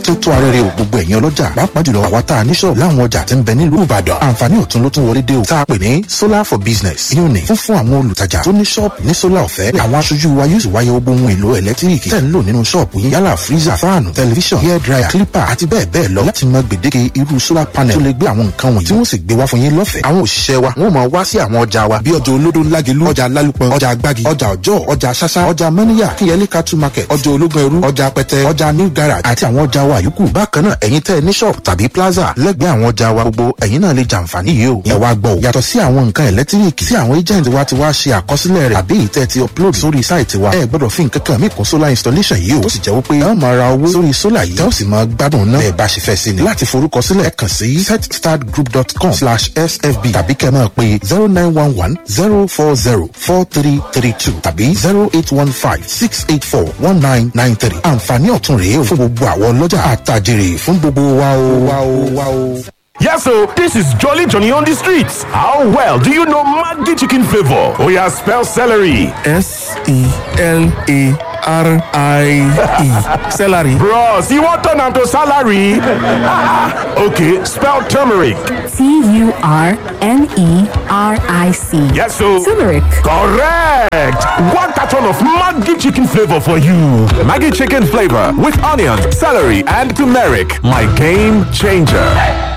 tó tó arẹ́rẹ́ o gbogbo ẹ̀yin ọlọ́jà pàápàá jùlọ àwa tá a ní ṣọ́ọ̀bù láwọn ọjà tí ń bẹ nílùú ìbàdàn àǹfààní ọ̀tun ló tún wọlé dé o tá a pè ní solar for business yóò ní fún fún àwọn olùtajà tó ní ṣọ́ọ̀bù ní solar ọ̀fẹ́ àwọn aṣojú wa yóò sì wáyé gbogbo ohun èlò ẹ̀lẹ́tíríkì tẹ̀ ń lò nínú ṣọ́ọ̀bù yín yálà freezer fáànù tẹlifíṣàn hair dryer clipper àti bẹ́ẹ̀ bẹ́ẹ̀ lọ láti mọ gbèdéke irú solar panel tó lè gbé àwọn nǹkan wọ̀nyí tí wọ́n sì gbé wá fún yín lọ́fẹ̀ẹ́ àwọn òṣìṣẹ́ wa wọ́n máa wá sí àwọn ọjà wa bí ọjà olódó lágelú ọjà lálùpọ̀ ọjà agbági ọjà ọjọ́ ọjà ṣáṣá ọjà mọ́níyà kíyẹlé cattle market ọjà ológun ẹrú ọjà pẹtẹ ọjà new garage àti àwọn ọjà wa yòókù bákan náà ẹ̀yin tẹ́ ẹ ní shop tàbí plaza lẹ́gbẹ̀ẹ́ àwọn ọjà wa gbogbo ẹ̀yin náà lè jàǹfààní yìí o ẹ wá gbọ́ o yàtọ̀ sí àwọn nǹkan ẹ̀lẹ́tíríkì tí àwọn agent wa ti wá ṣe àkọsílẹ̀ rẹ̀ àbí ìtẹ́ ti upload sórí sáìtì wa ẹ gbọ́dọ̀ fi nǹkan kan mí kún solar installation yìí o tó sì jẹ́ wípé ẹ máa ra owó sórí solar yìí tẹ́ ó sì máa gbádùn náà ẹ bá ṣe fẹ́ sí ni láti forúkọsílẹ̀ kàn sí setstartgroup.com slash sfb tàbí kẹ́ máa pe zero nine one one zero four zero four three three two tàbí zero eight one five six eight four one nine nine three àǹfààní ọ̀tun rèé o fún gbogbo àwọn ọlọ́jà àtàjèrè fún gbogbo wa o wa o wa o. Yes, so this is Jolly Johnny on the streets. How well do you know Maggi chicken flavor? Oh yeah, spell celery. S E L A R I E. Celery. Bros, you want turn am to salary? okay, spell turmeric. T U R N E R I C. Yes, so Turmeric. correct. One carton of Maggi chicken flavor for you. Maggie chicken flavor with onions, celery, and turmeric. My game changer.